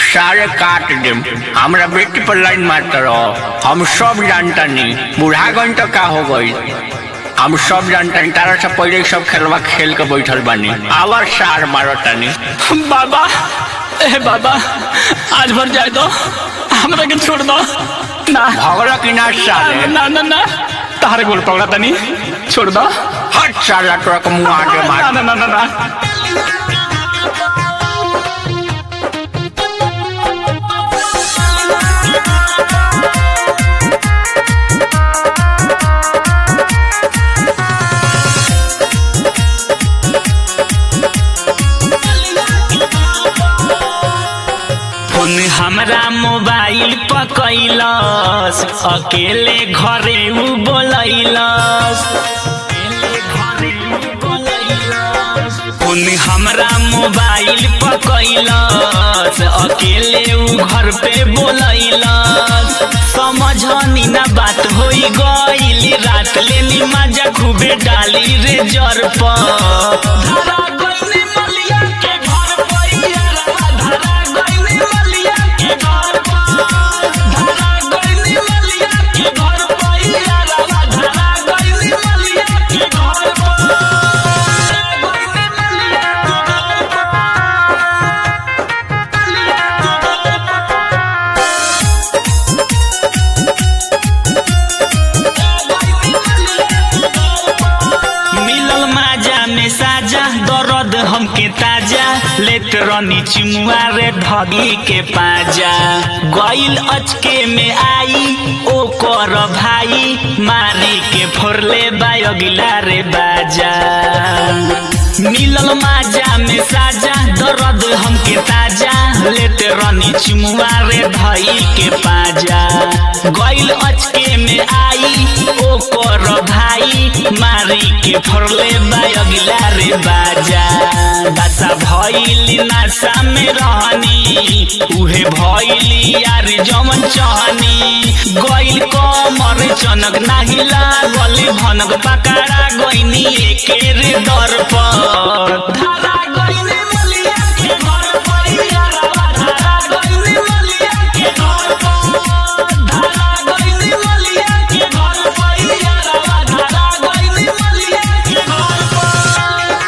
सारे काट देम हमरा बेटी पर लाइन मारता रहो हम सब जानता नहीं बुढ़ागन तो का हो गई हम सब जानता नहीं तारा से पहले ही सब खेलवा खेल के बैठल बानी आवर सार मारो तानी बाबा ए बाबा आज भर जाए दो हमरा के छोड़ दो ना भगला की ना साले ना ना ना तारे गोल पकड़ा तनी छोड़ दो हट साला तोरा के मुंह आगे ना मार ना ना ना ना फोन हमरा मोबाइल पर कैलस अकेले घरे उ बोलैलस फोन हमरा मोबाइल पर कैलस अकेले उ घर पे बोलैलस समझनी ना बात होई गइल रात लेनी मजा खूबे डाली रे जर पर धरा गइल मलिया के घर पैया धरा गइल मलिया के घर पर धरा गइल मलिया के घर पैया धरा गइल मलिया के घर पर मिलल माजा में साजा दर्द हमके ताजा लेत रनी चिमुआ रे धगी के पाजा गइल अचके में आई ओ कर भाई मारी के फोरले बायगिला रे बाजा मिलल माजा में साजा दर्द हमके ताजा लेत रनी चिमुआ रे धई के पाजा गइल अचके में आई ओ कर भाई मारी के फरले बायगिला रे बाजा दशा भइली नशा में रहनी उहे भइली यार जमन चहनी गइल कमर चनक नाही लागल भनक पकड़ा गइनी एके रे दर पर धरा गइल मलिया के घर परिया धरा गइल मलिया के घर पर धरा गइल मलिया के घर परिया धरा गइल मलिया के घर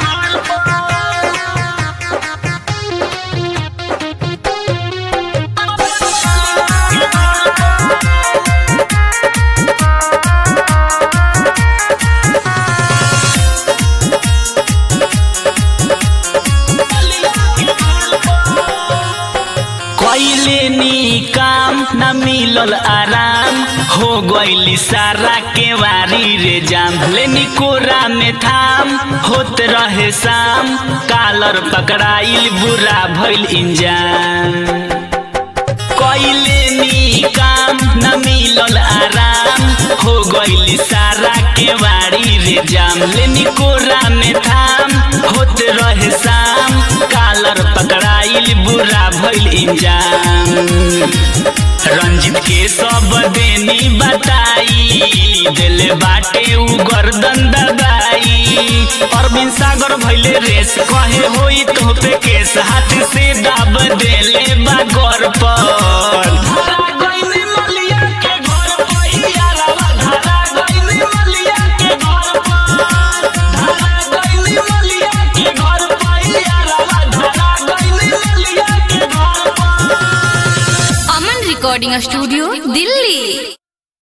कैले नी काम न मिलल आराम हो गइली सारा के वारी रे जाम लेनी कोरा में थाम होत रहे शाम कालर पकड़ाइल बुरा भइल इंजाम कैले नी काम न मिलल आराम हो गइली सारा के वारी रे जाम लेनी कोरा में थाम होत रहे शाम कालर पकड़ाइल बुरा भइल इंजाम रंजित के सब देनी बताई दिल बाटे उ गर्दन दबाई अरविंद सागर भइले रेस कहे होई तो पे केस हाथ से दाब देले बागर पर धरा गइल मलिया के घर पहिया रवा धरा गइल मलिया के घर पर धरा गइल मलिया के घर पहिया रवा धरा गइल मलिया के घर पर अमन रिकॉर्डिंग स्टूडियो दिल्ली